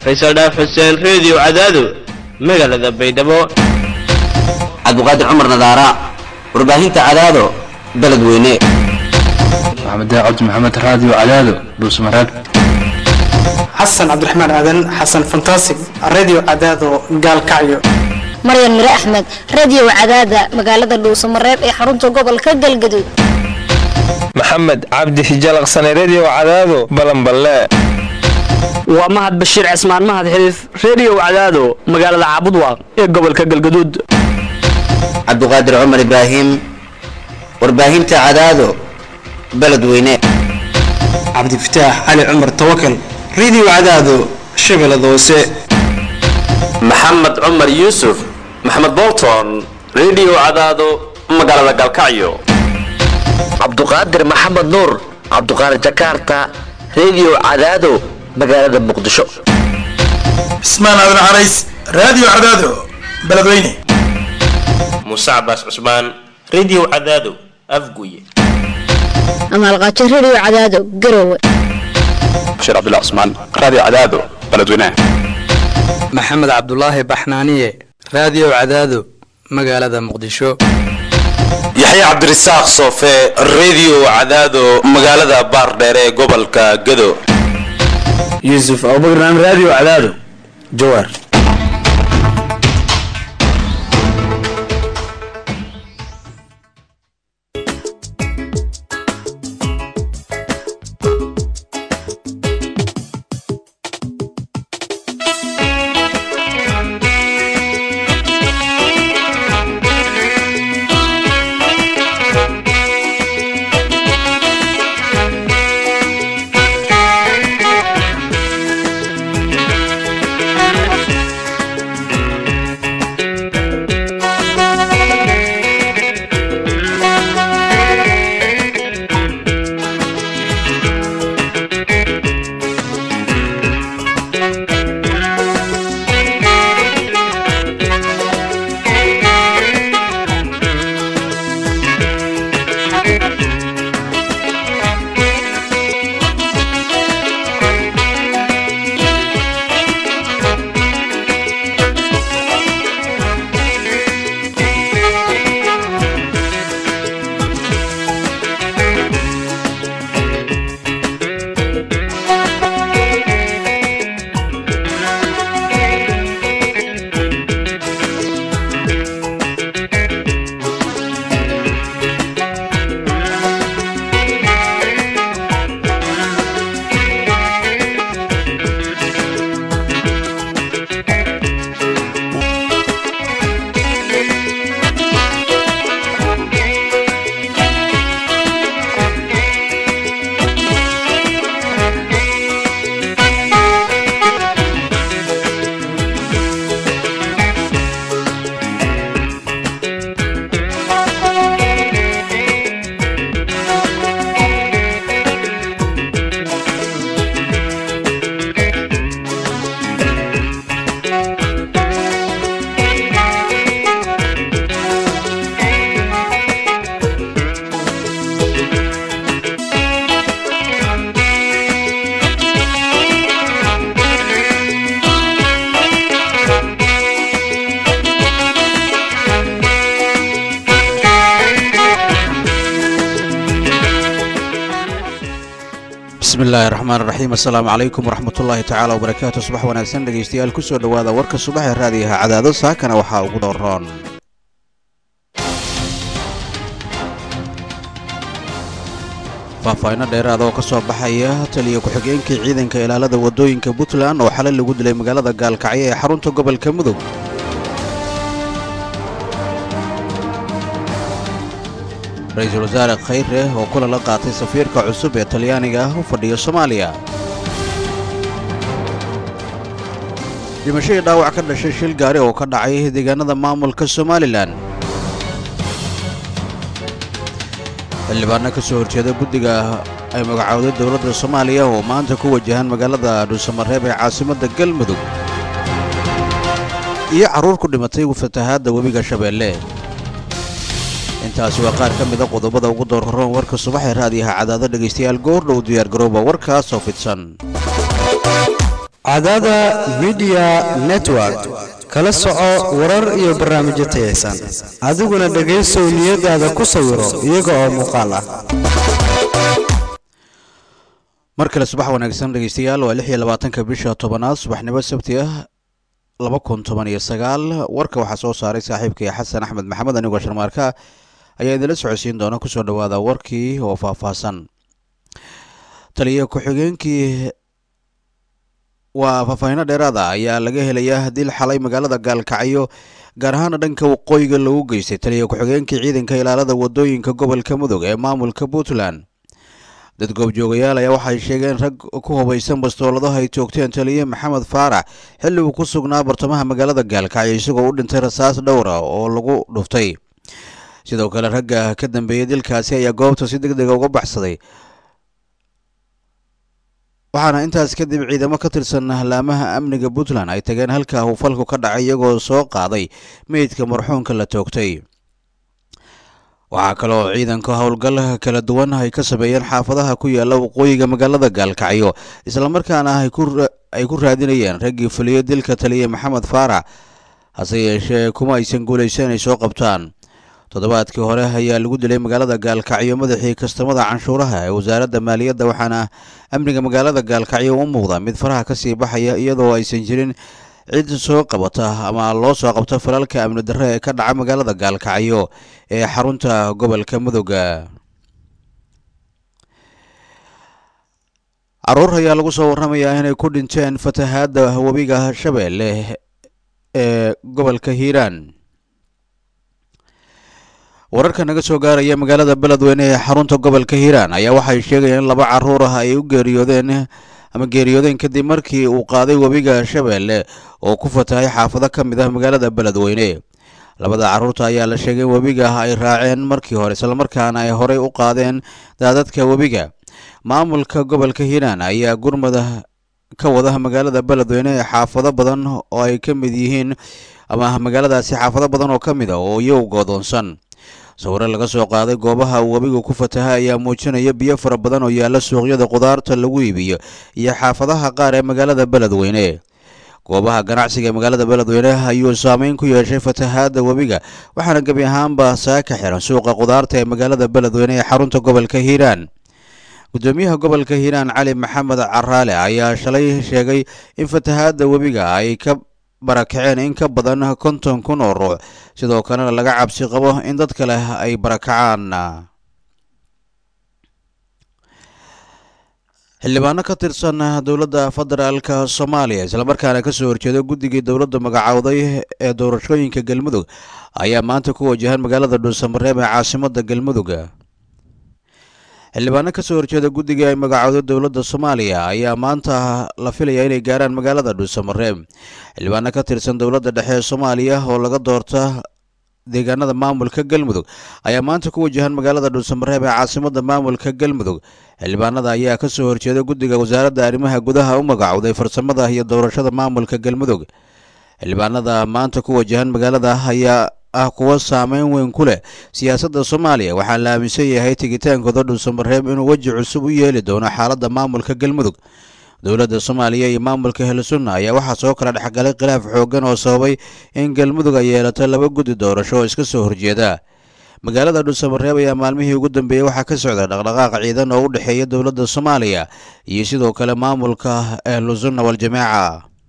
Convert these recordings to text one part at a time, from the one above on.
faysal dhaaf xuseen reediyo cadaado magaalada baydhabo cabdiqaadir cumar nadaara warbaahinta cadaado beledweyne maxamed cabdi maxamed raadiyo cadaado dhuusmareeb xasan cabdiraxmaan aadan xasan fantasig radio cadaado gaalkacyo maryan mire axmed radio cadaada magaalada dhuusamareeb ee xarunta gobolka galgaduud maxamed cabdi hijalaqsane redio cadaado balanballe waa mahad bashiir cismaan mahad xiliif redio cadaado magaalada caabudwaaq ee gobolka galgaduud cabdiqaadir cumar ibraahim warbaahinta cadaado beledweyne cabdifataax cali cumar tawakal radio cadaado shabeellada hoose maxamed cumar yuusuf maxamed bolton redio cadaado magaalada galkacyo cabduqaadir maxamed nuur cabduqaadir jakarta redio cadaado magaalada muqdisho cismaan aadan carays radio cadaado beledweyne muuse cabaas cusmaan redio cadaado afguye amaalqaajo radio cadaado garowe bashiir cabdullah cusmaan radio cadaado beledweyne maxamed cabdulaahi baxnaaniye radio cadaado magaalada muqdisho yaxya cabdirasaaq soofe redio cadaado magaalada baardheer ee gobolka gado yuusuf abubakar radio cadaado jawaar bismillahi raxmaan raxiim assalaamu calaykum waraxmatullaahi tacaala wabarakaatu subax wanaagsan dhegaystayaal ku soo dhowaada warka subax ee raadiyaha cadaado saakana waxaa ugu dhooroon faahfaahinno dheeraada oo ka soo baxaya taliya ku-xigeenkii ciidanka ilaalada waddooyinka puntland oo xalay lagu dilay magaalada gaalkacyo ee xarunta gobolka mudug ra-iisul wasaare khayre oo kula la qaatay safiirka cusub ee talyaaniga ah u fadhiya soomaaliya dhimashadii dhaawac ka dhashay shil gaari oo ka dhacay deegaanada maamulka somalilan xildhibaanno ka soo horjeeda guddiga ay magacowday dowladda soomaaliya oo maanta ku wajahan magaalada dhuusamareeb ee caasimadda galmudug iyo carruur ku dhimatay fatahaadda webiga shabeelle intaasi waa qaar ka mida qodobada ugu doorroon warka subaxee raadiyaha cadaado dhegaystayaal goordhow diyaargarooba warkaasoo fidsan cadaada midiya network kala soco warar iyo barnaamijyo tayaysan adiguna dhegaysow niyadaada ku sawiro iyaga oo muuqaal ah mar kale subax wanaagsan dhegeystayaal waa lix iyo labaatanka bisha tobanaad subaxnimo sabti ah laba kun toban iyo sagaal warka waxaa soo saaray saaxiibkay xasan axmed maxamed anigoo sharmaarka ayaa idinla socodsiin doona kusoo dhawaada warkii oo faahfaahsan taliya ku-xigeenkii waa faahfaahiino dheeraada ayaa laga helayaa dil xalay magaalada gaalkacyo gaar ahaana dhanka waqooyiga lagu geystay taliya ku-xigeenkii ciidanka ilaalada wadooyinka gobolka mudug ee maamulka puntland dad goobjoogayaal ayaa waxay sheegeen rag ku hubaysan bastooladaha ay toogteen taliye maxamed faarax xilli uu ku sugnaa bartamaha magaalada gaalkacyo isagoo u dhintay rasaas dhowra oo lagu dhuftay sidoo kale ragga ka dambeeyey dilkaasi ayaa goobta si deg dega uga baxsaday waxaana intaas kadib ciidamo ka tirsan laamaha amniga puntland ay tageen halka uu falku ka dhacay iyagoo soo qaaday meydka marxuunka la toogtay waxaa kaloo ciidanka howlgal kala duwan ay ka sameeyeen xaafadaha ku yaala waqooyiga magaalada gaalkacyo islamarkaana ay ku raadinayeen raggii fuliyey dilka taliye maxamed faarax hase yeeshee kuma aysan guulaysan inay soo qabtaan toddobaadkii hore ayaa lagu dilay magaalada gaalkacyo madaxii kastamada canshuuraha ee wasaaradda maaliyadda waxaana amniga magaalada gaalkacyo u muuqda mid faraha kasii baxaya iyadoo aysan jirin cid soo qabata ama loo soo qabto falalka amni darre ee ka dhaca magaalada gaalkacyo ee xarunta gobolka mudugga caruur ayaa lagu soo warramayaa inay ku dhinteen fatahaadda webiga shabeelle ee gobolka hiiraan wararka naga soo gaaraya magaalada beledweyne ee xarunta gobolka hiiraan ayaa waxay sheegayeen in laba caruur ah ay u geeriyoodeen ama geeriyoodeen kadib markii uu qaaday webiga shabeelle oo ku fatahay xaafado ka mid ah magaalada beledweyne labada carruurta ayaa la sheegay in webiga ay raaceen markii hore islamarkaana ay horey u qaadeen daadadka webiga maamulka gobolka hiiraan ayaa gurmada ka wada magaalada beledweyne ee xaafado badan oo ay ka mid yihiin ama magaaladaasi xaafado badan oo ka mid a oo iyagu goodoonsan sawiro laga soo qaaday goobaha uu webigu ku fatahay ayaa muujinaya biyo fara badan oo yaalla suuqyada qudaarta lagu iibiyo iyo xaafadaha qaar ee magaalada beledweyne goobaha ganacsiga ee magaalada beledweyne ayuu saameyn ku yeeshay fatahaadda webiga waxaana gebi ahaanba saaka xiran suuqa qudaarta ee magaalada beledweyne ee xarunta gobolka hiiraan gudoomiyaha gobolka hiiraan cali maxamed caraale ayaa shalay sheegay in fatahaadda webiga ay ka barakaceen in ka badan konton kun oo ruux sidoo kalena laga cabsi qabo in dad kale ay barakacaan xildhibaano ka tirsan dowladda federaalka soomaaliya islamarkaana kasoo horjeeda guddigii dowladda magacowday ee doorashooyinka galmudug ayaa maanta ku wajahan magaalada dhuusamareeb ee caasimada galmudug xildhibaano kasoo horjeeda guddigii ay magacowday dowladda soomaaliya ayaa maanta la filaya inay gaaraan magaalada dhuusamareeb xildhibaano ka tirsan dowladda dhexe ee soomaaliya oo laga doorta deegaanada maamulka galmudug ayaa maanta ku wajahan magaalada dhuusamareeb ee caasimada maamulka galmudug xildhibaanada ayaa kasoo horjeeda guddiga wasaaradda arrimaha gudaha u magacowday farsamada iyo doorashada maamulka galmudug xildhibaanada maanta ku wajahan magaalada ayaa ah kuwo saameyn weyn ku leh siyaasadda soomaaliya waxaa la aaminsan yahay tegitaankooda dhuusamareeb inuu weji cusub u yeeli doono xaaladda maamulka galmudug dowladda soomaaliya iyo maamulka helsunna ayaa waxaa soo kala dhexgalay khilaaf xooggan oo sababay in galmudug ay yeelato laba guddi doorasho oo iska soo horjeeda magaalada dhuusamareeb ayaa maalmihii ugu dambeeyey waxaa ka socda dhaqdhaqaaq ciidan oo u dhexeeya dowladda soomaaliya iyo sidoo kale maamulka ahlusunna waljamaaca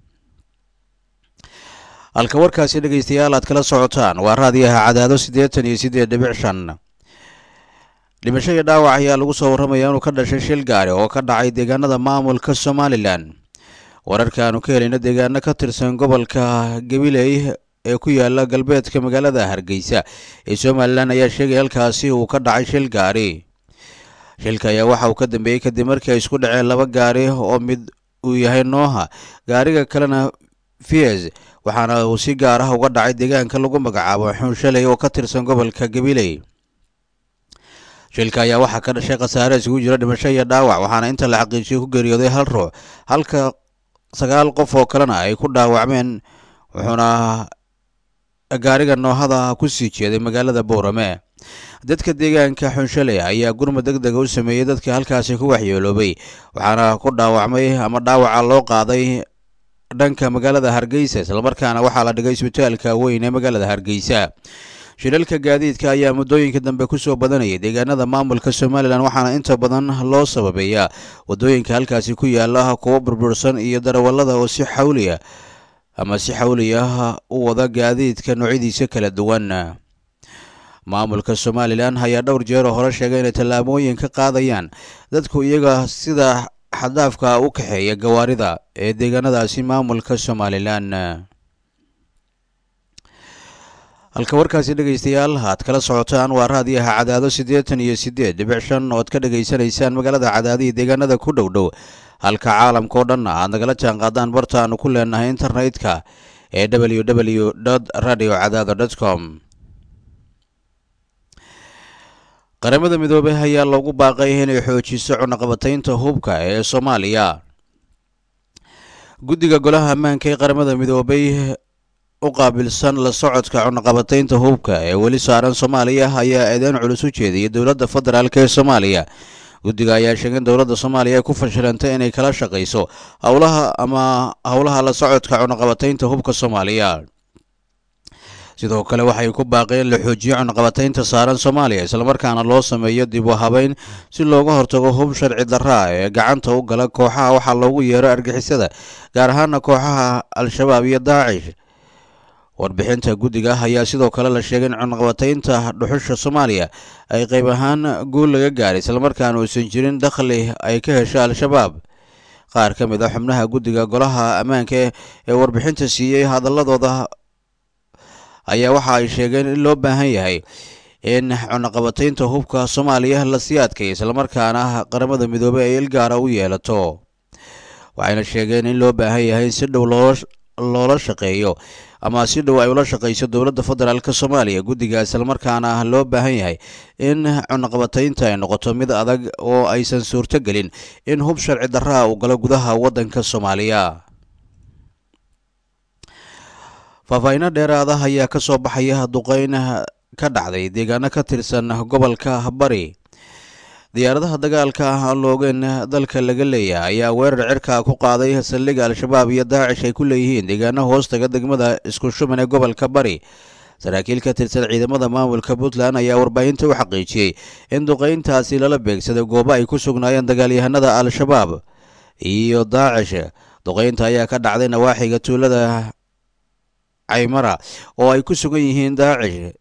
halka warkaasi dhegeystayaal aad kala socotaan waa raadiyaha cadaado siddeetan iyo siddeed dhibic shan dhimasho iyo dhaawac ayaa lagu soo warramaya inuu ka dhashay shil gaari oo ka dhacay deegaanada maamulka somalilan wararkaanu ka helayna deegaano ka tirsan gobolka gabiley ee ku yaala galbeedka magaalada hargeysa ee somalilan ayaa sheegay halkaasi uu ka dhacay shil gaari shilka ayaa waxa uu ka dambeeyey kadib markii ay isku dhaceen laba gaari oo mid uu yahay nooha gaariga kalena fies waxaana uu si gaar ah uga dhacay deegaanka lagu magacaabo xuunshaley oo ka tirsan gobolka gabiley shilka ayaa waxaa ka dhashay khasaare isugu jira dhimasho iyo dhaawac waxaana inta la xaqiijiyay ku geeriyooday hal ruux halka sagaal qof oo kalena ay ku dhaawacmeen wuxuuna gaariga noohada ku sii jeeday magaalada boorame dadka deegaanka xunshaley ayaa gurmud deg dega u sameeyey dadka halkaasi ku waxyeeloobay waxaana ku dhaawacmay ama dhaawaca loo qaaday dhanka magaalada hargeysa islamarkaana waxaa la dhigay isbitaalka weyn ee magaalada hargeysa shilalka gaadiidka ayaa muddooyinka dambe kusoo badanayay deegaanada maamulka somalilan waxaana inta badan loo sababeeyaa wadooyinka halkaasi ku yaala kuwo burbursan iyo darawallada oo si xawliya ama si xawli ah u wada gaadiidka noocyadiisa kala duwan maamulka somalilan ayaa dhowr jeeroo hore sheegay inay tallaabooyin ka qaadayaan dadku iyaga sida xadaafka u kaxeeya gawaarida ee deegaanadaasi maamulka somalilan halka warkaasi dhegaystayaal aad kala socotaan waa raadiyaha cadaado siddeetan iyo siddeed dhibic shan oo ad ka dhegaysanaysaan magaalada cadaadihi deegaanada ku dhow dhow halka caalamka oo dhan aad nagala jaan qaadaan barta aanu ku leenahay internetka ee w w radio cadaado com qaramada midoobey ayaa loogu baaqay inay xoojiso cunaqabataynta hubka ee soomaaliya guddiga golaha ammaanka ee qaramada midoobey u qaabilsan la socodka cunaqabataynta hubka ee weli saaran soomaaliya ayaa eedeyn culus u jeediyay dowladda federaalk ee soomaaliya guddiga ayaa sheegay in dowladda soomaaliya ay ku fashilantay inay kala shaqayso howlaha ama howlaha la socodka cunaqabataynta hubka soomaaliya sidoo kale waxay ku baaqeen la xoojiyo cunaqabataynta saaran soomaaliya islamarkaana loo sameeyo dib u habeyn si looga hortago hub sharci darraa ee gacanta u gala kooxaha waxaa loogu yeero argixisada gaar ahaana kooxaha al-shabaab iyo daacish warbixinta guddiga ayaa sidoo kale la sheegay in cunaqabataynta dhuxusha soomaaliya ay qayb ahaan guul laga gaaray islamarkaana uusan jirin dakhli ay ka hesho al-shabaab qaar ka mid a xubnaha guddiga golaha ammaanka ee warbixinta siiyey hadaladooda ayaa waxa ay sheegeen in loo baahan yahay in cunaqabataynta hubka soomaaliya la sii adkay islamarkaana qaramada midoobey ay ilgaara u yeelato waxayna sheegeen in loo baahan yahay in si dhow loola shaqeeyo ama si dhow ay ula shaqayso dowladda federaalk soomaaliya guddiga islamarkaana loo baahan yahay in cunaqabataynta ay noqoto mid adag oo aysan suurto gelin in hub sharci darraa uu galo gudaha waddanka soomaaliya faahfaahiino dheeraada ayaa ka soo baxaya duqeyn ka dhacday deegaano ka tirsan gobolka bari diyaaradaha dagaalka aan loogeen dalka laga leeyahay ayaa weerar cirka ku qaaday saldhigga al-shabaab iyo daacish ay ku leeyihiin deegaano hoostaga degmada isku shuman ee gobolka bari saraakiil ka tirsan ciidamada maamulka puntland ayaa warbaahinta u xaqiijiyey in duqeyntaasi lala beegsaday goobo ay ku sugnaayeen dagaalyahanada al-shabaab iyo daacish duqeynta ayaa ka dhacday nawaaxiga tuulada caymara oo ay ku sugan yihiin daacish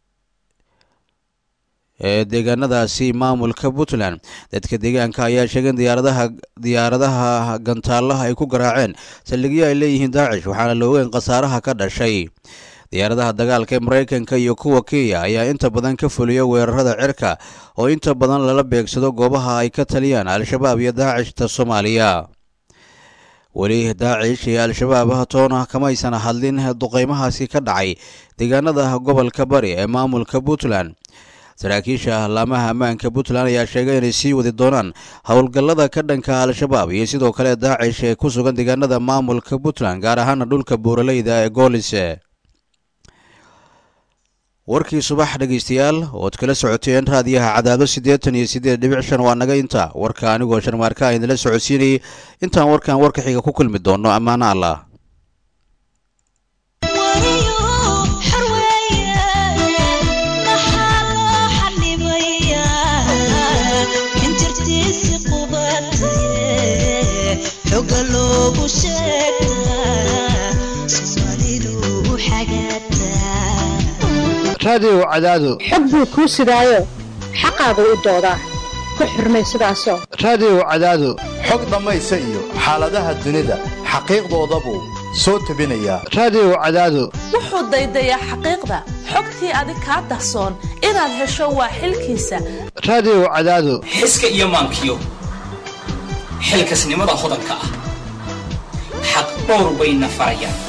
ee deegaanadaasi maamulka puntland dadka deegaanka ayaa sheegay in diyaaradaha diyaaradaha gantaalaha ay ku garaaceen saldhigyo ay leeyihiin daacish waxaana la ogeyn khasaaraha ka dhashay diyaaradaha dagaalka ee maraykanka iyo kuwa kenya ayaa inta badan ka fuliya weerarada cirka oo inta badan lala beegsado goobaha ay ka taliyaan al-shabaab iyo daacishta soomaaliya weli daacish iyo al-shabaab toona kamaysan hadlin duqeymahaasi ka dhacay deegaanada gobolka bari ee maamulka puntland saraakiisha laamaha ammaanka puntland ayaa sheegay inay sii wadi doonaan howlgallada ka dhanka al-shabaab iyo sidoo kale daacish ee ku sugan deegaanada maamulka puntland gaar ahaana dhulka buuraleyda ee goolise warkii subax dhegaystayaal ood kala socoteen raadiyaha cadaado siddeetan iyo siddeed dhibic shan waa naga inta warka anigoo sharmaarka idinla socodsiinayay intaan warkan warka xiga ku kulmi doono ammaano allah raadiyow cadaado xog buu kuu sidaayo xaqaagu u doodaa ku xurmay sidaasoo raadiyow cadaado xog dhammaysa iyo xaaladaha dunida xaqiiqdoodabuu soo tebinayaa raadiyow cadaado wuxuu daydayaa xaqiiqda xogtii adig kaa dahsoon inaad hesho waa xilkiisa raadiyow cadaado xiska iyo maankiyo xilkasnimada hodanka ah xaq dhowr bayna farayaan